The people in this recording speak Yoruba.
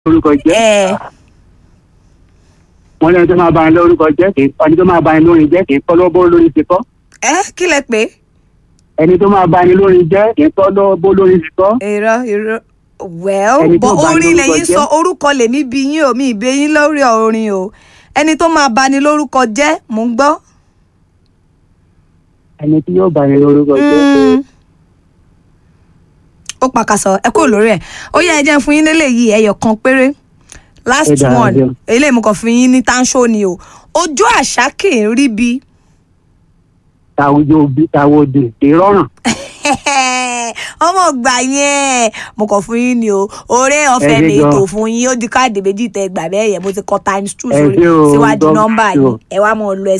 lórúkọ jẹ́ ẹ wọ́n lẹ́nu tó máa bá ní lórúkọ jẹ́ kì í ẹni tó máa bá ní lórin jẹ́ kì í kọ́ lọ́bọ̀ lórí ti kọ́ ẹ kí lẹ pé ẹni tó máa bá ní lórin jẹ́ kì í kọ́ lọ́bọ̀ lórí ti kọ́ irọ́ irọ́ well Ẹni bọ tó bá ní orin lórúkọ lẹ́yìn jẹ́. sọ orúkọ lèmi bí yín o mi ìbé yín lórí orin o ẹni tó máa bani lórúkọ jẹ́ mò ń gbọ́. ẹni tí yóò bá ní lórúkọ jẹ́ Mm. ó pàkàsọ ẹ kúrò lórí ẹ ó yẹ ẹ jẹ́ fún yín lélẹ̀ yìí ẹyọ kan péré last Ẹ dára one jẹun. eléyìí mo kàn fún yín ní tanṣó ni o ojú àṣà kì í rí bi tàwùjọ òbí tàwọdè kì í rọrùn ọmọ gbà yẹn mo kàn fún yín ni o oore ọ̀fẹ́ Ẹ ṣé mi gan. ètò fún yín ó di káàdì méjì tẹ gbà bẹ́ẹ̀ yẹn mo ti kọ times two Ẹ sórí ṣé o, síwájú God nọ́mbà bless you. yìí ẹ wá mọ̀ lọ ẹ